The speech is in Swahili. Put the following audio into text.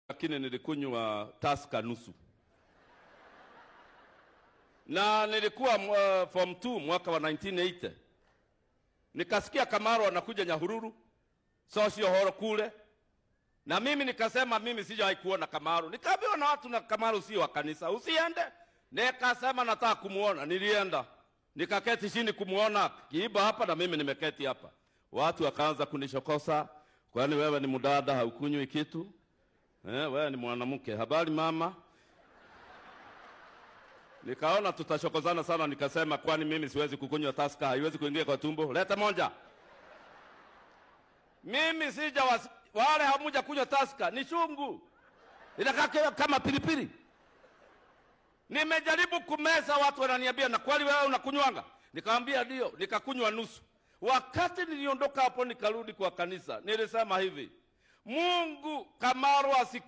lakini nilikunywa taska nusu, na nilikuwa uh, form 2 mwaka wa 1980 nikasikia Kamaro anakuja Nyahururu sosio horo kule, na mimi nikasema mimi sijawahi kuona Kamaro. Nikaambiwa na watu na Kamaro sio wa kanisa, usiende. Nikasema nataka kumuona, nilienda nikaketi chini kumuona kiiba hapa, na mimi nimeketi hapa. Watu wakaanza kunishokosa, kwani wewe ni mdada, haukunywi kitu eh? Wewe ni mwanamke, habari mama. Nikaona tutashokozana sana, nikasema kwani mimi siwezi kukunywa taska, haiwezi kuingia kwa tumbo. Leta moja. Mimi sija was... wale hamuja kunywa taska, ni chungu, inakaa kama pilipili. Nimejaribu kumeza, watu wananiambia na kweli wewe unakunywanga? Nikamwambia ndio, nikakunywa nusu. Wakati niliondoka hapo nikarudi kwa kanisa, nilisema hivi, Mungu Kamaro asiku